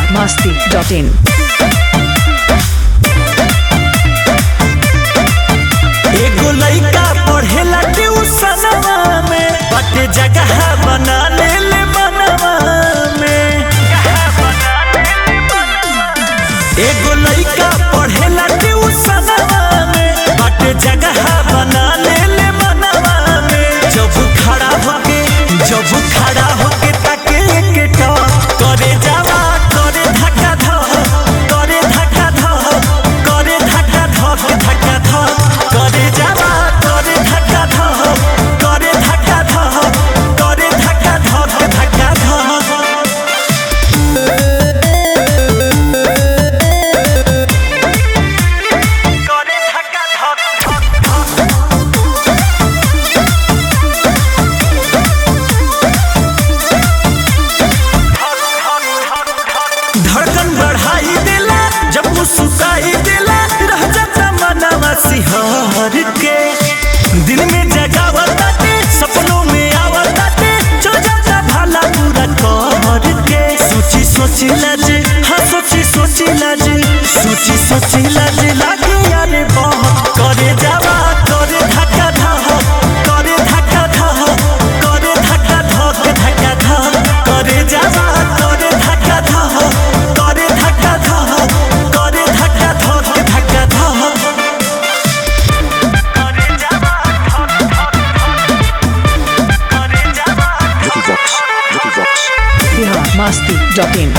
masti.in. एगो लइका पढ़ेला ट्यूशनवा में बाटे जगह बना ले ले मनवा में एगो लइका पढ़ेला ट्यूशनवा में बाटे जगह बना ले ले मनवा में जब खड़ा होके जब खड़ा होके ताके के टॉप करे जावा करे धक्का धक करे धक्का धक करे धक्का धक धक्का धक करे जावा करे धक्का धक करे धक्का धक करे धक्का धक धक्का धक करे धक्का धक धड़कन बढ़ाई देला जब मुस्कुराई देला रह जाता मनवा सिहर के दिल में जगावताते सपनों में आवताते जो जाता भला पूरा कर के सोची सोची लाज हाँ सोची सोची लाज सोची सोची लाज लागे यारे बहुत करे जावा करे धक्का धक करे धक्का धक करे धक्का धक धक्का धक करे जावा करे धक्का धक करे धक्का धक करे धक्का धक धक्का धक करे जावा करे जावा Vicky Vox, Vicky Vox. Bihar masti.in.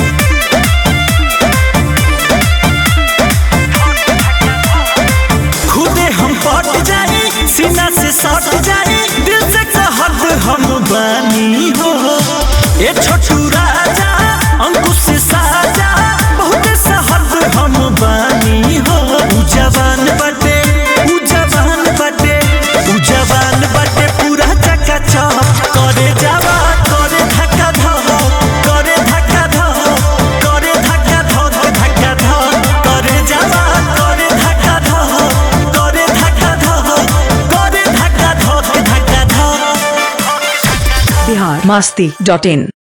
खुदे हम पट जाए सीना से सट जाए दिल से कहत हम बानी हो ए छोटू राजा अंकुश साजा बहुत सहद हम बानी हो उ जवान बटे उ जवान बटे उ जवान बटे पूरा चकाचक करे जावा करे धक्का धक करे धक्का धक करे धक्का धक धक्का धक करे जावा करे धक्का धक करे धक्का धक करे धक्का धक धक्का धक Bihar masti.in.